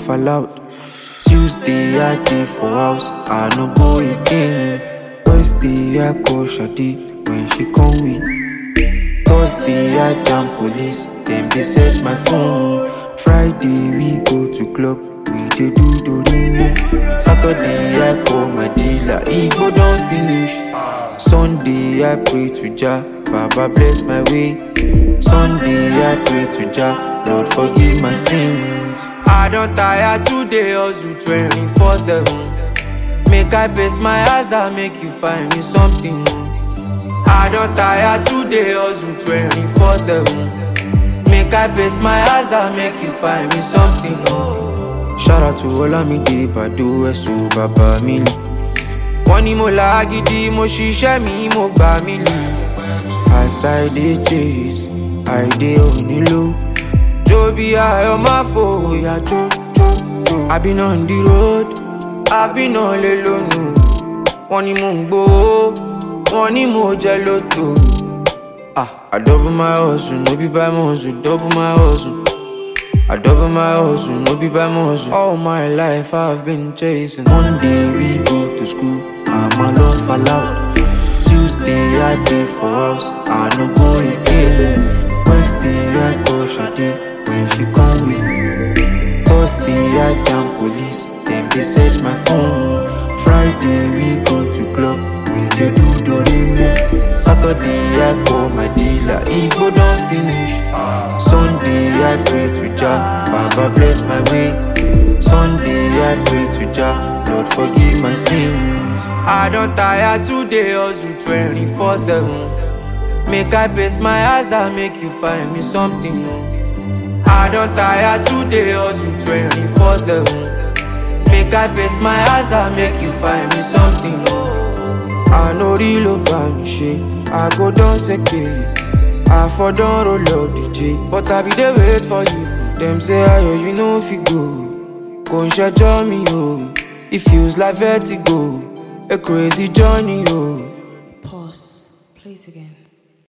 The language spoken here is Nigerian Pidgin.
fall out. Tuesday I dey for house, I no go again. Wednesday I call Shade when she come with. Thursday I jam police, dem dey search my phone. Friday we go to club, we dey do dorime. Saturday I call my dealer, e go don finish. Sunday I pray to Jah, Baba bless my way. Sunday I pray to Jah, Lord forgive my sins. I don tire today hustle 24/7. Make I pace my eyes and make you find me something. I don tire today hustle 24/7. Make I pace my eyes and make you find me something. Shout out to Olamide Bado Ẹ̀sùn bàbá mi lì. Wọ́n ní mo là á gidi, mo ṣiṣẹ́ mi, mo gbà mí lì. As I dey chase, I dey onílò. Jó bí ayọ̀ máa fòyà jó jó jó. I been on the road, I been on lè lónìí. Wọ́n ní mò ń gbowó, wọ́n ní mo jẹ lóto. Ah, I double my hustle, no be by muscle, double my hustle. I double my hustle, no be by muscle. All my life I've been chasing. One day we go to school, I'm alone fall out. Tuesday I dey for house, I no go again. Wednesday I call Shade when she come with. Thursday I jam police, dem dey search my phone. Friday we go to club, we dey do dorime. Saturday I call my dealer, e go don finish. Sunday I pray to Jah, Baba bless my way. Sunday I pray to Jah, Lord forgive my sins. I don tire today hustle 24/7. Make I pace my eyes and make you find me something. I don tire today hustle 24/7. Make I pace my eyes and make you find me something. I no real about me shit, I go down seke. I for don roll up DJ, but I be dey wait for you. Dem say ayo you no fit go, kò ń ṣẹjọ́ mi o. It feels like vertigo, a crazy journey o. Pause. Play it again.